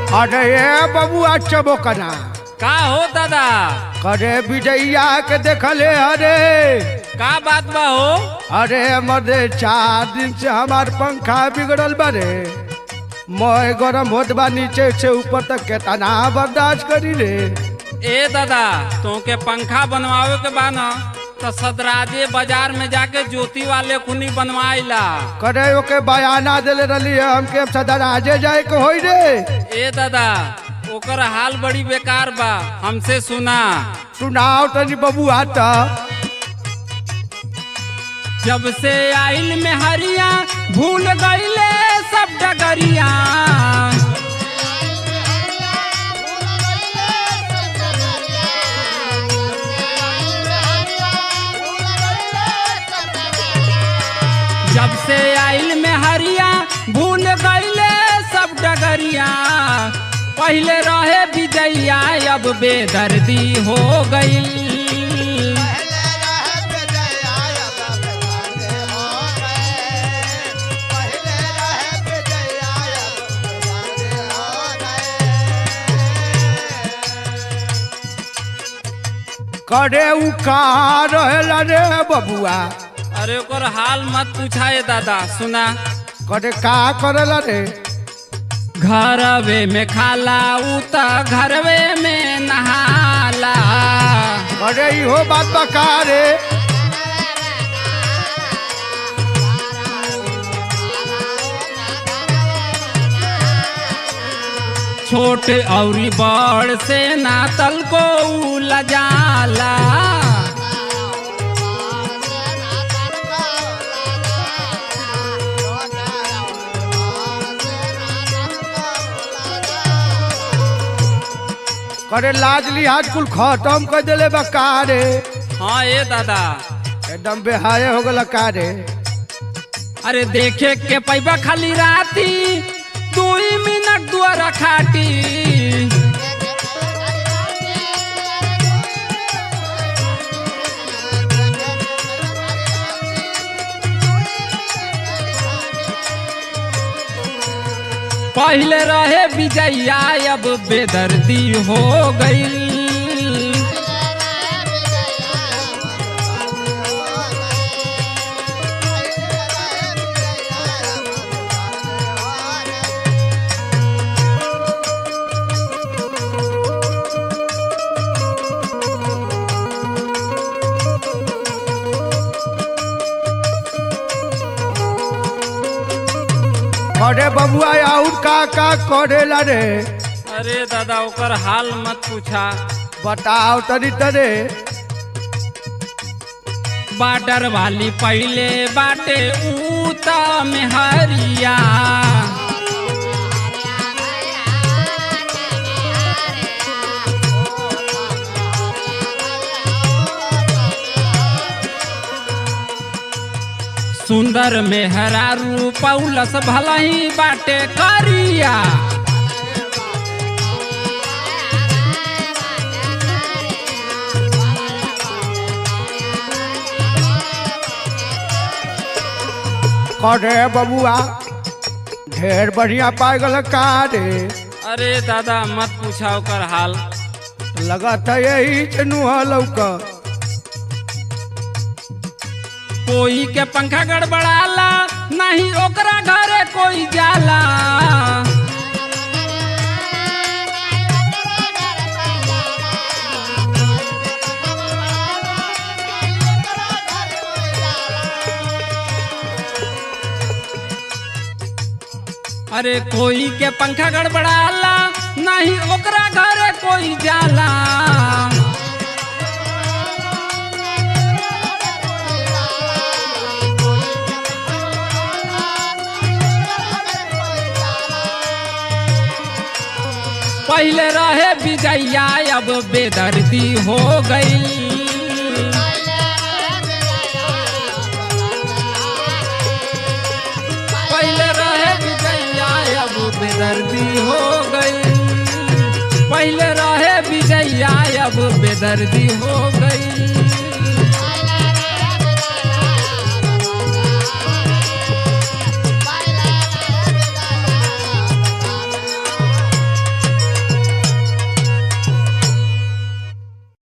अरे ए बबुआ चबोकना का हो दादा करे विजैया के देखले अरे का बात बा हो अरे मर्दे चार दिन से हमार पंखा बिगड़ल बारे मोय गरम होत बा नीचे से ऊपर तक केतना बर्दाश्त करी रे ए दादा तोके पंखा बनवावे के बा न तो सदराजे बाजार में जाके ज्योति वाले खुनी बनवाइला करे ओके बयाना देले रही हमके सदर आजे जाए के होई रे ए दादा ओकर हाल बड़ी बेकार बा हमसे सुना सुनाओ तनी बबुआ त जब से आइल में हरिया भूल गईले सब डगरिया जब से आइल में हरिया भूल गईले सब डगरिया पहले रहे विजैया अब बेदर्दी हो गई करे उ का रहेला रे बबुआ अरे ओकर हाल मत पूछाए दादा सुना करे का करेला रे घरवे में खाला उ त घरवे में नहाला अरे इहो बात बका रे छोट औरी बड़ से नातल को उ लजाला करे लाज लिहाज कुल खत्म कर देले बका रे हाँ ए दादा एकदम बेहाय हो गल का रे अरे देखे के पैबा खाली राती दुई मिनट दुआरा खाटी पहले रहे विजैया अब बेदर्दी हो गई अरे बबुआ और का का करेला रे अरे दादा ओकर हाल मत पूछा बताओ तनी तरे बाडर वाली पहले बाटे ऊता में हरिया सुंदर में हरारू पौलस भला ही बाटे करिया करे बबुआ ढेर बढ़िया पाए गल का रे अरे दादा मत पूछा ओकर हाल लगत है यही चनुआ लौका कोई के पंखा गड़बड़ाला नहीं ओकरा घरे कोई जाला अरे कोई के पंखा गड़बड़ाला नहीं ओकरा घरे कोई जाला पहले रहे विजैया अब बेदर्दी हो गई पहले रहे विजैया अब बेदर्दी हो गई पहले रहे विजैया अब बेदर्दी हो गई